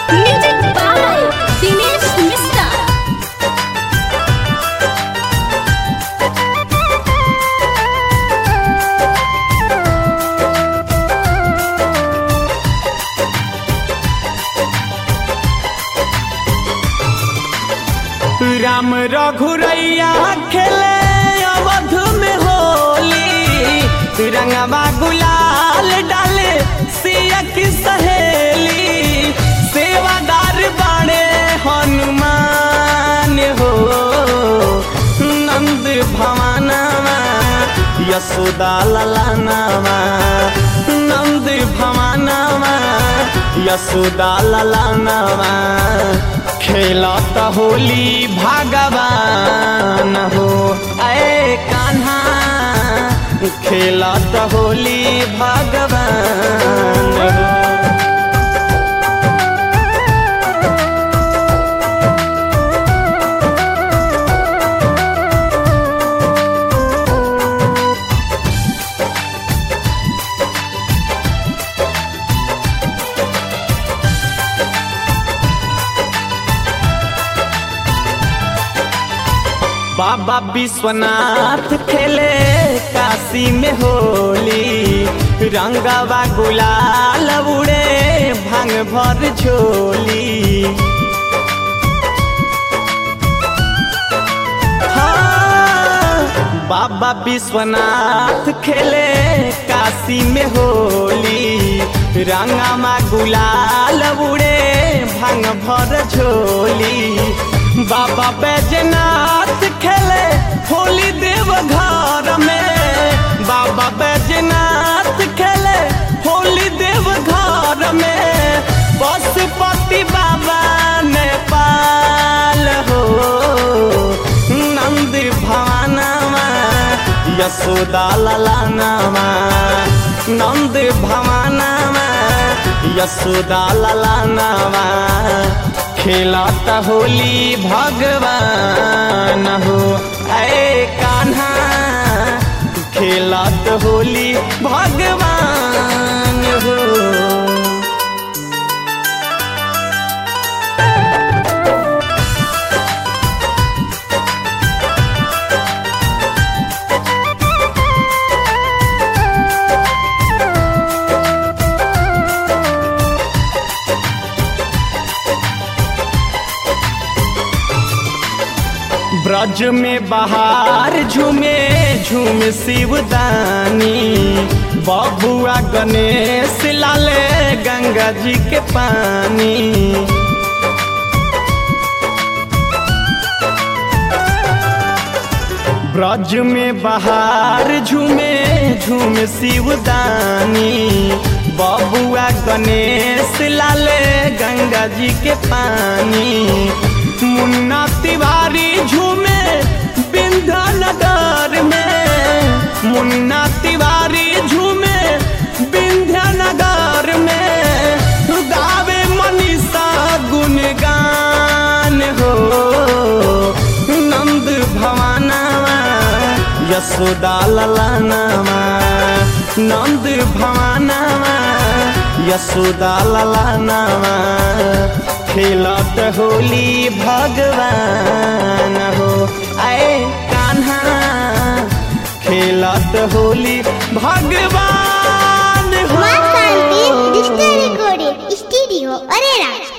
Music by Dinesh Mista. Ram रघुरैया खेले अवध में होली रंगवा गुलाल डाले सिया की सहेली सेवादार बाड़े हनुमान हो नंद भवानवा यशोदा ललानवा नंद भवानवा यशोदा ललानवा खेलत होली भगवान हो ऐ कान्हा खेलत होली भगवान हो बाबा विश्वनाथ खेले काशी में होली रंगवा गुलाल उड़े भांग भर झोली हाँ, बाबा विश्वनाथ खेले काशी में होली रंगमा गुलाल उड़े भांग भर झोली बाबा बैजनाथ खेले होली देव घर में बाबा बैजनाथ खेले होली देव घर में पशुपति बाबा नेपाल हो नंद भवानवा यशोदा ललानवा नंद भवानवा यशोदा ललानवा खेलत होली भगवान हो ऐ कान्हा खेलत होली भगवान हो ब्रज में बहार झूमे झूम शिवदानी बबुआ गणेश लाले गंगा जी के पानी ब्रज में बहार झूमे झूम शिवदानी बबुआ गणेश लाले गंगा जी के पानी मुन्ना तिवारी झूमे बिंधा नगर में मुन्ना तिवारी झूमे बिंध्या नगर में गावे मनीषा गुणगान हो नंद भवानवा यशोदा ललानवा नंद भवानवा यशोदा ललानवा खेलत होली भगवान हो आए कान्हा खेलत होली भगवान हो माँ शांति डिजिटल रिकॉर्डिंग स्टूडियो अरेरा